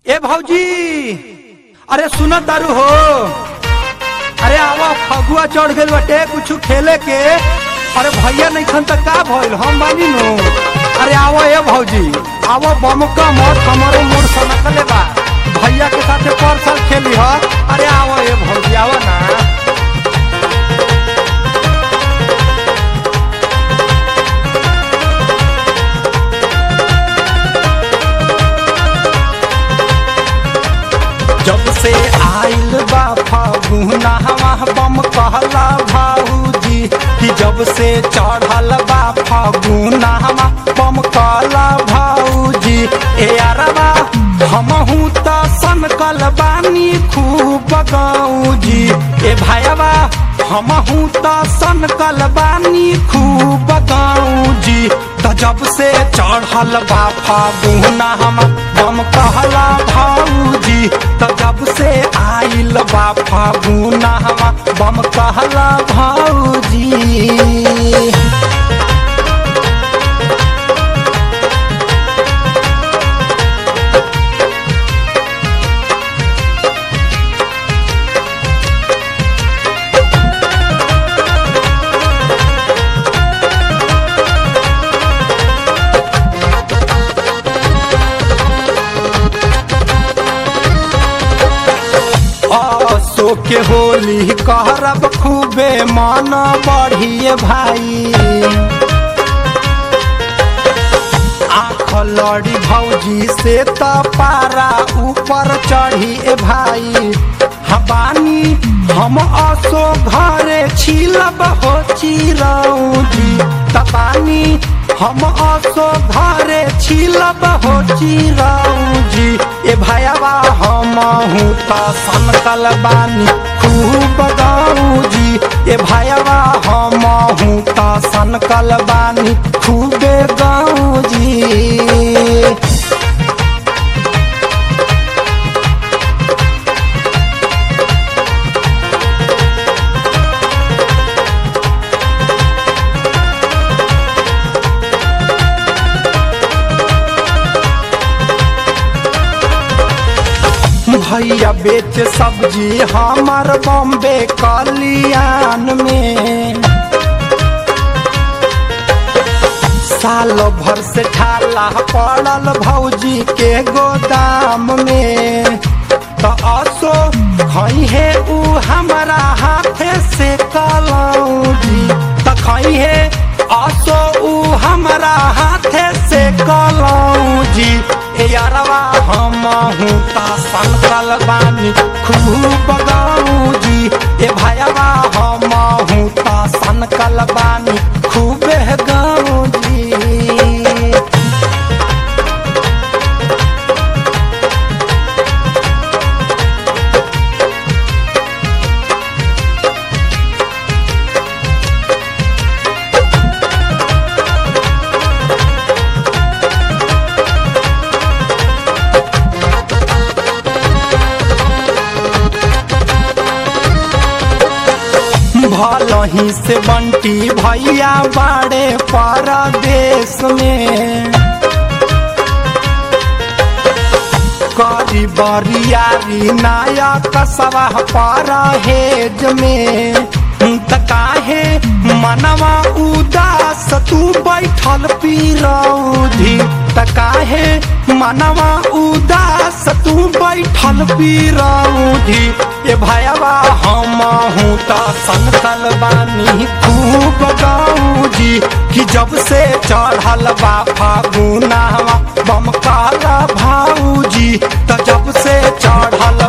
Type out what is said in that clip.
ए भौजी अरे सुन तारू हो अरे आवा फगुआ चढ़ गइल बाटे कुछ खेले के अरे भैया नहीं खन तक का भइल हम बानी नो अरे आवा ए भौजी आवा बमका मत हमारो मोर सनकले बा भैया के साथे पर साल खेली ह अरे आवा ए भौजी आवा ना जब से आइल बा फागुना हवा बम कहला भाऊजी कि जब से चढ़ल बा फागुना हवा बम कहला भाऊजी ए अरबा हमहू त सनकल बानी खूब गाऊजी ए भाईबा हमहू त सनकल बानी खूब गाऊजी त जब से चढ़ल बा फागुना हवा बम कहला भाऊजी त जब से आइल बा फागुना हवा बम कहला भाऊजी असो के होली कहरब खूबे मन बढ़िए भाई आँख लड़ी भौजी से त पारा ऊपर चढ़ी ए भाई हबानी हम असो घरे छिलब हो चिरौजी तबानी हम असो घरे छिलब हो चिरौजी ए भैया हम हूँ त सनकल बानी खूब गौजी ए भैया हम हूँ त सनकल बानी खूबे गौजी भैया बेच सब्जी हमार बॉम्बे कलियान में साल भर से ठाला पड़ल भौजी के गोदाम में त असो खई है उ हमारा हाथे से कलौजी त खई है असो उ हमारा हाथे से कलौजी ए यारवा हम हूँ ता सनकल बानी खूब गौजी ए भाईवा हम हूँ ता सनकल बानी खूब गौजी भलही से बंटी भैया बाड़े परदेश में करी बरियारी नायक सवा परहेज में त काहे मनवा उदास तू बैठल पीरौधी त काहे मनवा उदास तू बैठल पीरौधी ए भैया हम हूँ त सनकल बानी खूब गौजी कि जब से चढ़ल बा फागुनावा बम काला भाऊजी त जब से चढ़ल